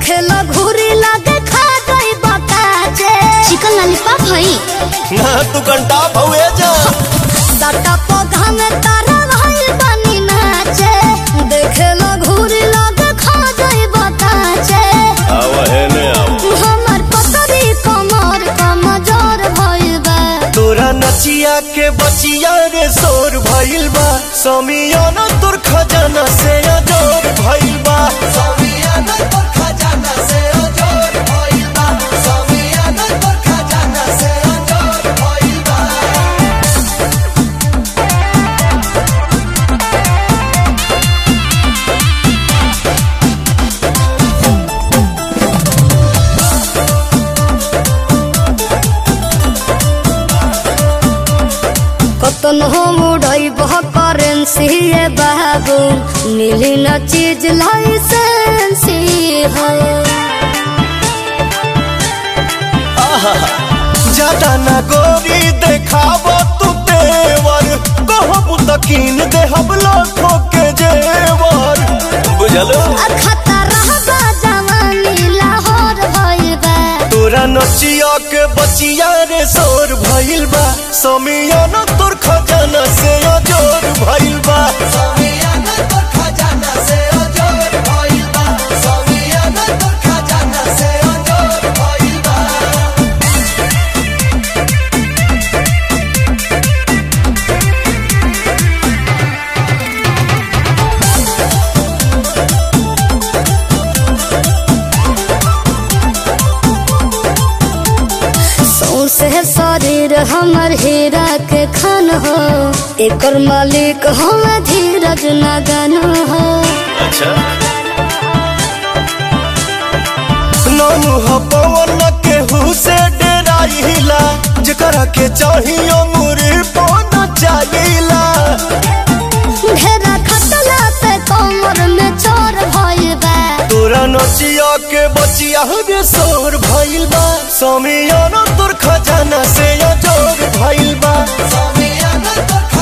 देखेला घूरी लगे खा गई बकाचे चिकन लॉलीपॉप हई ना तू घंटा भवे जा सटा पौधा में तारा भइल बनी नाचे देखेला घूरी लगे खा गई बकाचे आव है ने आव हमर पतरी कमर कमजोर भइल बा तोरा नचिया के बचिया रे शोर भइल बा समियाना तोर खजाना से अजोर भइल बा समियाना तोर खजाना से अजोर भइल बा समियाना तोर खजाना से अजोर भइल बा कतन हम उड़ई बह करेंसी ये बाबू मिली न चीज लाइसेंसी हो ज्यादा ना गोरी देखाब तू तेवर कहब तकीन देहब लाखों के जेवर बुझलो खतरा बा जवानी लाहौर भइल बा तोरा नचिया के बचिया रे शोर भइल बा समियाना तोर खजाना से अजोर भइल बा समियाना तोर खजाना से अजोर भइल बा समियाना तोर खजाना से अजोर भइल बा सौसे शरीर हमर हीरा के खान हो एकर मालिक हम धीरज नगन हो अच्छा नानू ह पवन के हुसे डेराइला जेकरा के चाहियो मुरी पन चाहिला ढेरा खटला पे कमर में चोर भइल बा तोरा नचिया के बचिया रे शोर भइल बा समियाना तोर खजाना से अजोर भइल बा समियाना तोर